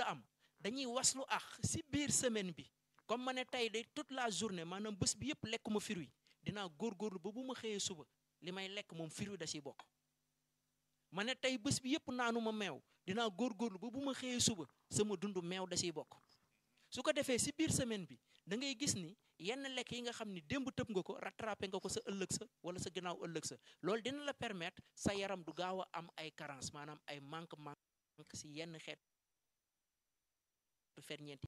am dañuy waslu ax si biir semaine bi comme ma ne tey de toute la journée maanaam bés bi yëpp lekk ma fruit dinaa góorgóorlu ba bu ma xëyee suba li may lekk moom fruit da ciy bokk ma ne tey bés bi yëpp naanu ma meew dinaa góorgóorlu ba bu ma xëyee suba sama dund meew da ciy bokk su ko defee si biir semaine bi da ngay gis ni yenn lekk yi nga xam ni démb tëb nga ko rattrapé nga ko sa ëllëg sa wala sa ginnaaw ëllëg sa loolu dina la permettre sa yaram du gaaw a am ay carence maanaam ay manque manque si yenn xeet ferñeent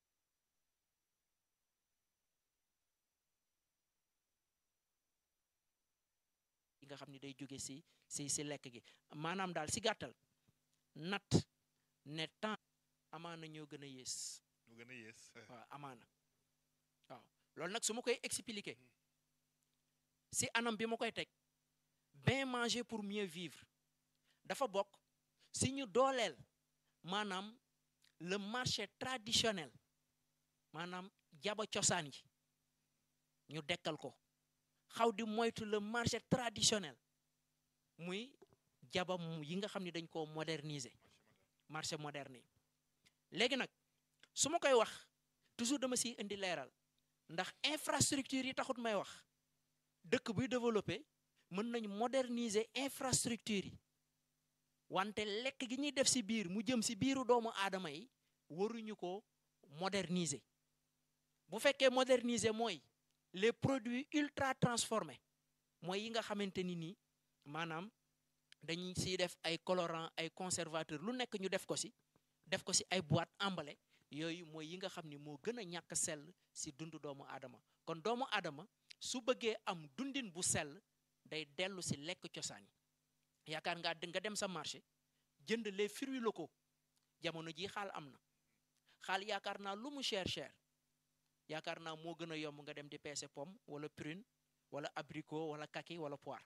yi nga xam ni day jóge si si si lekk gi maanaam daal si gàttal nat ne temps amaana ñoo gën a yées mu gën a yées waaw amaana waaw loolu nag su ma koy expliquer si anam bi ma koy teg bien manger pour mieux vivre dafa bokk si ñu dooleel maanaam le marché traditionnel maanaam jaba cosaan yi ñu dekkal ko xaw di moytu le marché traditionnel muy jaba yi nga xam ne dañ koo moderniser marché moderne yi léegi nag su ma koy wax toujours dama siy indi leeral ndax infrastructure yi taxut may wax dëkk buy développé mën nañ moderniser infrastructure yi wante lekk gi ñuy def si biir mu jëm si biiru doomu aadama yi waruñu ko moderniser bu fekkee moderniser mooy les produits ultra transformés mooy yi nga xamante ni nii maanaam dañuy siy def ay colorant ay conservateur lu nekk ñu def ko si def ko si ay boîte emballé yooyu mooy yi nga xam ni moo gën a ñàkk sell si dundu doomu aadama kon doomu aadama su bëggee am dundin bu sell day dellu si lekk cosaan yi yaakaar ngaa nga dem sa marché jënd les fruits locaux jamono ji xaal am na xaal yaakaar naa lu mu cher cher yaakaar naa moo gën a yomb nga dem di peese pomme wala prune wala abricot wala kaki wala poire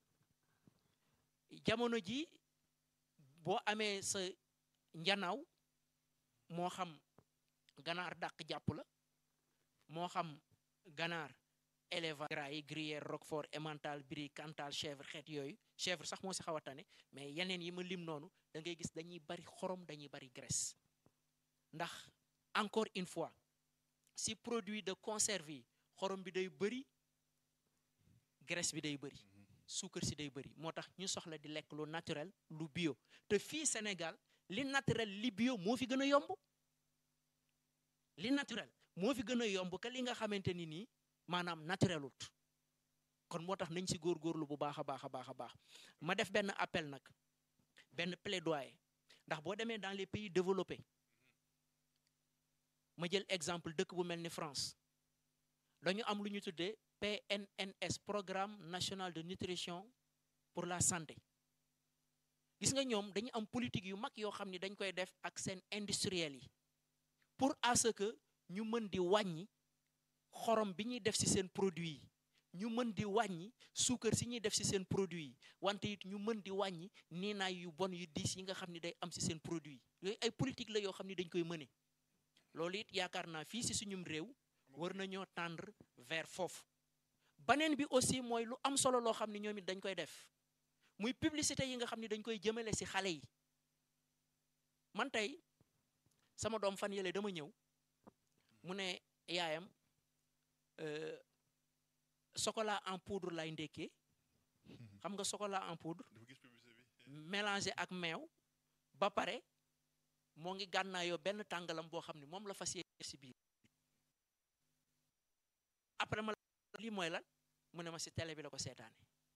jamono ji boo amee sa njanaaw moo xam ganaar dàq jàpp la moo xam ganaar élevage gras yi gruyère roquefort emmental brie cantal chèvre xeet yooyu chèvre sax moo si xaw a tane mais yeneen yi ma lim noonu da ngay gis dañuy bari xorom dañuy bari graisse ndax encore une fois si produit de conserve yi xorom bi day bëri graisse bi day bëri suukar si day bëri moo tax ñu soxla di lekk lu naturel lu bio te fii Sénégal li naturel li bio moo fi gën a yomb li naturel moo fi gën a yomb que li nga xamante ni nii maanaam naturelut kon moo tax nañ si góorgóorlu bu baax a baax a baax a baax ma def benn appel nag benn plaidoyer ndax boo demee dans les pays développés ma jël exemple dëkk bu mel ni France dañu am lu ñu tuddee PNNS programme national de nutrition pour la santé gis nga ñoom dañu am politique yu mag yoo xam ni dañ koy def ak seen industriel yi pour à ce que ñu mën di wàññi xorom bi ñuy def ci seen produit yi ñu mën di wàññi suukar si ñuy def ci seen produit yi wante it ñu mën di wàññi niinaay yu bon yu diis yi nga xam ni day am ci seen produit yi yooyu ay politique la yoo xam ni dañ koy mëne loolu it yaakaar naa fii ci suñum réew war nañoo tendre vers foofu baneen bi aussi mooy lu am solo loo xam ni ñoom it dañ koy def muy publicité yi nga xam ni dañ koy jëmale ci xale yi man tey sama doom fan yële dama ñëw mu ne yaayam chocolat en poudre lay ndekkee xam nga chocolat en poudre dafa gis publicité bi mélangé ak meew ba pare moo ngi gànnaayoo benn tàngalam boo xam ne moom la fas yéene si biir après ma lii mooy lan mu ne ma si télé bi la ko seetaane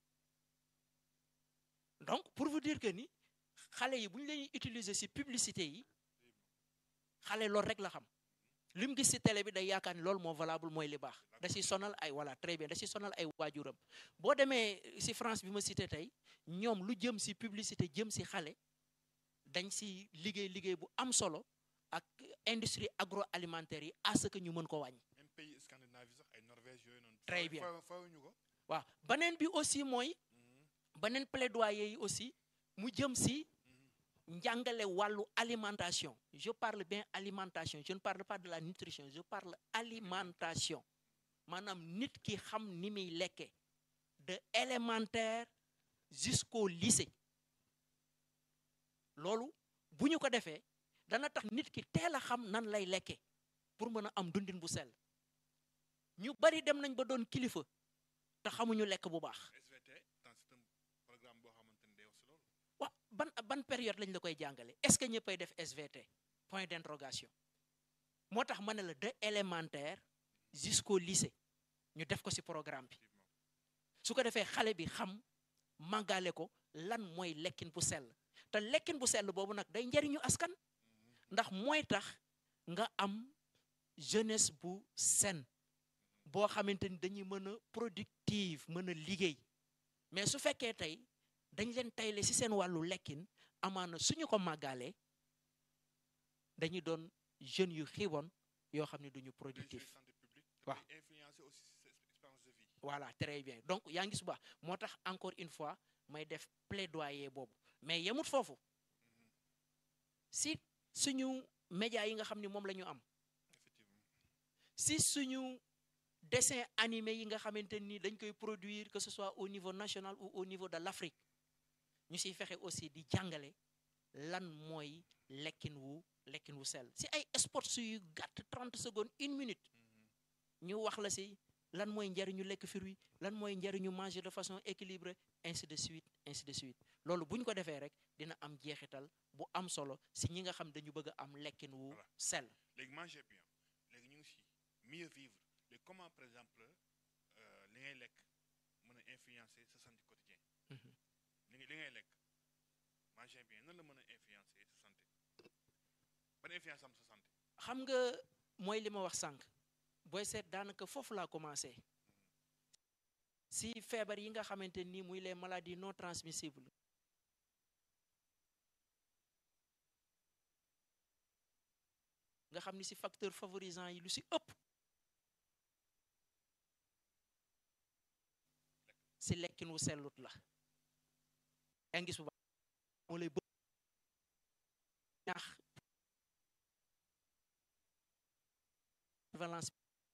donc pour vous dire que ni xale yi bu ñu leen utiliser si publicité yi xale loolu rek la xam li mu gis si télé bi day yaakaar ni loolu moo valable mooy li baax da si sonal ay voilà très bien da si sonal ay waajuram boo demee si France bi ma cité tey ñoom lu jëm si publicité jëm si xale dañ si liggéey liggéey bu am solo ak industrie agroalimentaire yi à ce que ñu mën ko wàññi. même pays scandinave yi sax ay Norvège yooyu noonu Très bien. fa fawuñu ko waaw beneen bi aussi mooy beneen plaidoyer yi aussi mu jëm si njàngale wàllu alimentation je parle bien alimentation je ne parle pas de la nutrition je parle alimentation maanaam nit ki xam ni muy lekke de élémentaire jusqu'au lycée loolu bu ñu ko defee dana tax nit ki teel a xam nan lay lekke pour mën a am dundin bu sell ñu bari dem nañ ba doon kilifa te xamuñu lekk bu baax SVT dans c'est un programme boo xamante ni day wax si loolu. wa ban ban période lañ la koy jàngale est-ce que ñëppay def SVT point d'interrogation moo tax ma ne la de élémentaire jusqu'au lycée ñu def ko ci programme bi effectivement su ko defee xale bi xam màggale ko lan mooy lekkin bu sell te lekkin bu sell boobu nag day njariñu askan ndax mooy tax nga am jeunesse bu saine boo xamante ni dañuy mën a productive mën a liggéey mais su fekkee tey dañ leen tayle ci seen wàllu lekkin amaana suñu ko màggalee dañuy doon jeunes yu xiiboon yoo xam ne duñu day productif jouer santé publique. te waaw. day influencer aussi sa expérience de vie. voilà très bien donc yaa ngi su baax moo tax encore une fois may def plaidoyer boobu mais yemut foofu si suñu médias yi nga xam ni moom la ñu am effectivement si suñu dessin animé yi nga xamante ni dañ koy produire que ce soit au niveau national ou au niveau de l'Afrique ñu siy fexe aussi di jàngale lan mooy lekkin wu lekkin wu sell si ay spots yu gàtt 30 secondes une minute ñu wax la si lan mooy njariñu lekk fruit lan mooy njariñu manger de façon équilibrée ainsi de suite ainsi de suite loolu bu ñu ko defee rek dina am jeexital bu am solo si ñi nga xam dañu bëgg a am lekkin wu Voilà. sell léegi manger bien léegi ñu ngi si mieux vivre léegi comment par exemple euh, li ngay lekk mën a influencer sa santé quotidien Mhm. li ngay li ngay lekk manger bien nan la mën a influencer sa santé ban influence am sa santé xam nga mooy li ma wax sànq booy seet daanaka foofu laa commencé si feebar yi nga xamante ni muy les maladies non transmissibles nga xam ni si facteur favorisant yi lu si ëpp si lekkin wu sellut la yaa ngi gis bu baax moo lay bëgg ñaax valence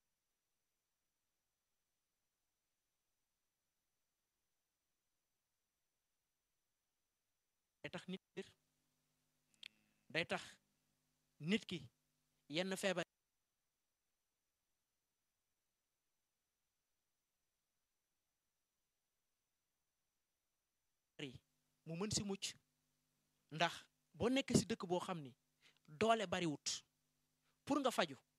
day tax nit ki day tax nit ki yenn feebar yi mu mën si mucc ndax boo nekk si dëkk boo xam ni doole bariwut pour nga faju